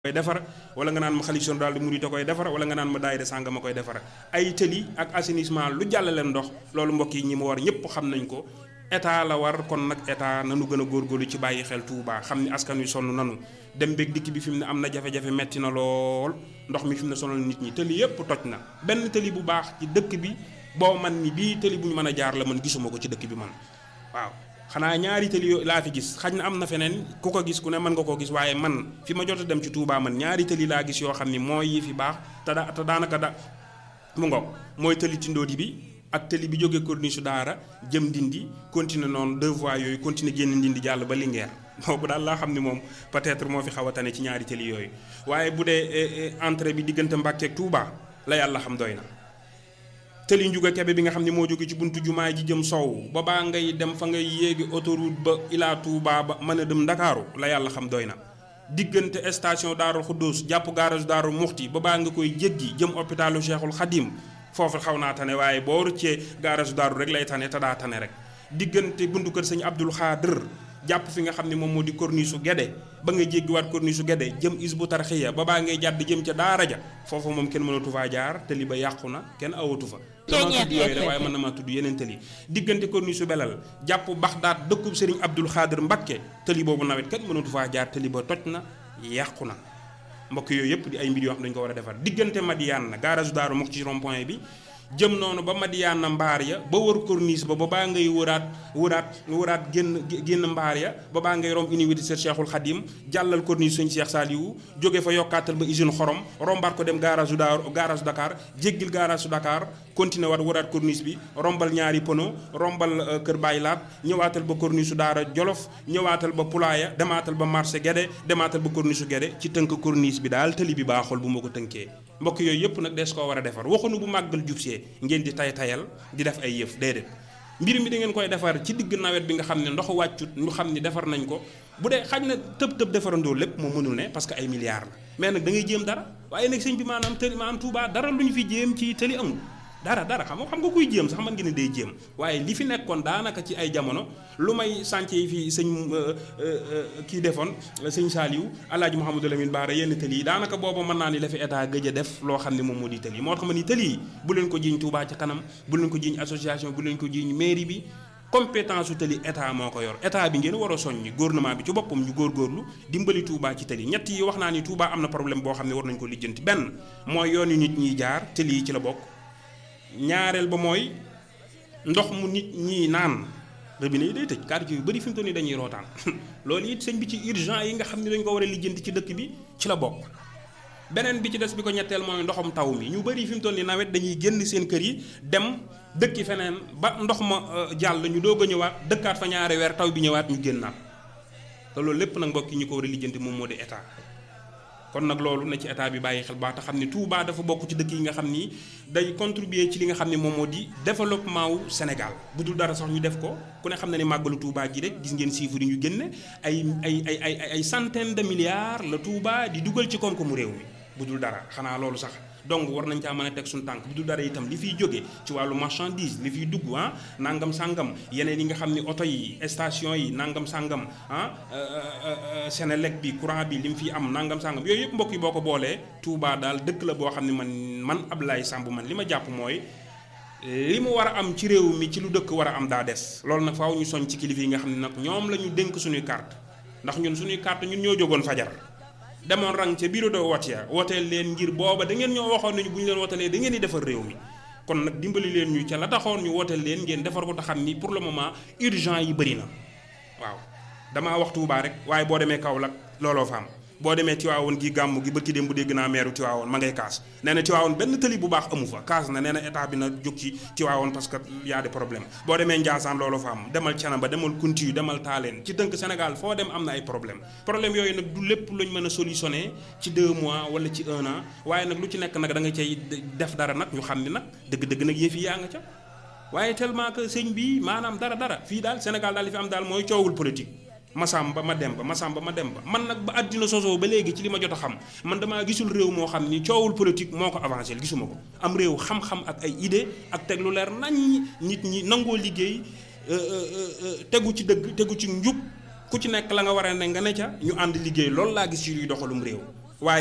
koy defar wala nga naan ma xalif général des mourides koy defar wala nga naan ma daayira sànga ma koy defar ay tëli ak assainissement lu jàllale ndox loolu mbokk yi ñi mu war ñëpp xam nañ ko état la war kon nag état nanu gën a góorgóorlu ci bàyyi xel Touba xam ni askan wi sonn nanu dem beeg dikk bi fi mu ne am na jafe-jafe metti na lool ndox mi fi mu ne sonal nit ñi tëli yëpp toj na benn tëli bu baax ci dëkk bi boo man ni bii tëli bu ñu mën a jaar la man gisuma ko ci dëkk bi man waaw xanaa ñaari tëli yoo laa fi gis xaj na am na feneen ku ko gis ku ne mën nga koo gis waaye man fi ma jot a dem ci Touba man ñaari tëli laa gis yoo xam ni mooy yi fi baax te da te daanaka da mu ngoog mooy tëli Tindodi bi ak tëli bi jógee corniche su daara jëm Ndindi continuer noonu deux voies yooyu continuer génn Ndindi jàll ba Linguère boobu daal laa xam ni moom peut-être moo fi xaw a tane ci ñaari tëli yooyu waaye bu dee entrée bi diggante Mbàkke ak Touba la yàlla xam doy na. tëli njuga kebe bi nga xam ne moo jóge ci buntu jumaa ji jëm sow ba baa ngay dem fa ngay yéegi autoroute ba ilaa Touba ba mën a dem Ndakaaru la yàlla xam doy na diggante station Daarul Xuddus jàpp garage Daarul Muxti ba baa nga koy jéggi jëm hôpitalu Cheikhul Khadim foofu xaw naa tane waaye boo rëccee garage Daaru rek lay tane te daa tane rek diggante buntu kër sëñ Abdul Xaadir jàpp fi nga xam ne moom moo di corniche su Guédé ba nga jéggiwaat corniche su Guédé jëm Isbu Tarxiya ba baa ngay jàdd jëm ca daara ja foofu moom kenn mënatu faa jaar te li ba yàqu na kenn awatu fa dama tudd yooyu la waaye mën na maa tudd yeneen tëli diggante corniche su belal jàpp Baxdaat dëkkub Sëriñ Abdul Xaadir Mbakke tëli boobu nawet kenn mënatu faa jaar tëli ba toj na yàqu na mbokk yooyu yëpp di ay mbir yoo xam dañu ko war a defar diggante Madiane na garage Daaru mox ci rond point bi jëm noonu ba Madiana mbaar ya ba wër corniche ba ba baa ngay wëraat wëraat wëraat génn génn mbaar ya ba baa ngay romb université Cheikhul Khadim jàllal corniche suñ Cheikh Saliou jóge fa yokkaatal ba usine xorom rombaat ko dem garage Dakar garage Dakar jéggil garage Dakar continué waat wëraat corniche bi rombal ñaari pono rombal Kër Baay Laat ñëwaatal ba corniche su Daara Jolof ñëwaatal ba Pulaaya demaatal ba marché Guédé demaatal ba corniche su Guédé ci tënk corniche bi daal tëli bi baaxul bu ma ko tënkee mbokk yooyu yëpp nag des koo war a defar waxuñu bu màggal jubsee ngeen di tay tayal di def ay yëf déedéet mbir mi da ngeen koy defar ci digg nawet bi nga xam ne ndox wàccut ñu xam ni defar nañ ko bu dee xaj na tëb tëb defarandoo lépp moo mënul ne parce que ay milliards la mais nag da ngay jéem dara waaye nag sëñ bi maanaam tëli maanaam Touba dara lu ñu fi jéem ci tëli amul dara dara xam nga xam nga kuy jéem sax man ngeen ne day jéem waaye li fi nekkoon daanaka ci ay jamono lu may sànce yi fi sëñ kii defoon sëñ Saliou alaaji Mouhamadou Lamine Bara yenn tëli yi daanaka booba mën naa ni la fi état gëj a def loo xam ne moom moo di tëli moo tax ma ni tëli yi bu leen ko jiiñ Touba ca kanam bu leen ko jiiñ association bu leen ko jiiñ mairie bi compétence su tëli état moo ko yor état bi ngeen war a soññi gouvernement bi ci boppam ñu góorgóorlu dimbali Touba ci tëli ñett yi wax naa ni Touba am na problème boo xam ne war nañu ko lijjanti benn mooy yoon yu nit ñiy jaar tëli yi ci la bokk ñaareel ba mooy ndox mu nit ñi naan robinet yi day tëj quartier yu bëri fi mu toll nii dañuy rootaan loolu it sëñ bi ci urgent yi nga xam ne dañ ko war a lijjanti ci dëkk bi ci la bokk. beneen bi ci des bi ko ñetteel mooy ndoxum taw mi ñu bëri fi mu toll nii nawet dañuy génn seen kër yi dem dëkki feneen ba ndox ma jàll ñu doog a ñëwaat dëkkaat fa ñaari weer taw bi ñëwaat ñu génnaat te loolu lépp nag mbokk yi ñu ko war a lijjanti moom moo di état. kon nag loolu na ci état bi bàyyi xel baax te xam ne Touba dafa bokk ci dëkk yi nga xam ni day contribuer ci li nga xam ne moom moo di développement wu Sénégal bu dul dara sax ñu def ko ku ne xam na ne màggalu Touba gi rek gis ngeen chiffres yi ñu génne ay ay ay ay ay centaine de milliards la Touba di dugal ci koom-koomu réew mi bu dul dara xanaa loolu sax donc war nañ caa mën a teg suñu tànk bu dul dara itam li fiy jóge ci wàllu marchandise li fiy dugg ah nangam sangam yeneen yi nga xam ne oto yi station yi nangam sangam ah Senelec bi courant bi li mu fiy am nangam sangam yooyu yëpp mbokk yi boo ko boolee Touba daal dëkk la boo xam ne man man Abdoulaye Samb man li ma jàpp mooy li mu war a am ci réew mi ci lu dëkk war a am daa des loolu nag faaw ñu soñ ci kilifa yi nga xam ne nag ñoom la ñu dénk suñuy carte ndax ñun suñuy carte ñun ñoo jógoon fajar demoon rang ca bureau de vote ya woteel leen ngir booba da ngeen ñoo waxoon nañu bu ñu leen wotelee da ngeen di defar réew mi kon nag dimbali leen ñu ca la taxoon ñu woteel leen ngeen defar ko te xam ni pour le moment urgent yi bëri na waaw damaa wax Touba rek waaye boo demee Kaolack looloo fa am boo demee Tiwaawoon gi gàmm gi bërki dem bu dégg naa meeru Tiwaawoon ma ngay kaas nee na Tiwaawoon benn tëli bu baax amu fa kaas na nee na état bi na jóg ci Tiwaawoon parce que y a des problèmes boo demee Ndiassane loolu fa am demal Thiénaba demal Kounti demal Taaleen ci tënk Sénégal foo dem am na ay problème problème yooyu nag du lépp luñ mën a solutionné ci deux mois wala ci un an waaye nag lu ci nekk nag da nga cay def dara nag ñu xam ni nag dëgg-dëgg nag yëf yi yaa nga ca waaye tellement que sëñ bi maanaam dara dara fii daal Sénégal daal li fi am daal mooy coowul politique Masamba ma dem ba Masamba ma dem ba man nag ba àddina sosoo ba léegi ci li ma jot a xam man damaa gisul réew moo xam ni coowul politique moo ko avancé gisuma ko am réew xam-xam ak ay idée ak teg lu leer nañ nit ñi nangoo liggéey tegu ci dëgg tegu ci njub ku ci nekk la nga war a ne nga ne ca ñu ànd liggéey loolu laa gis ci luy doxalum réew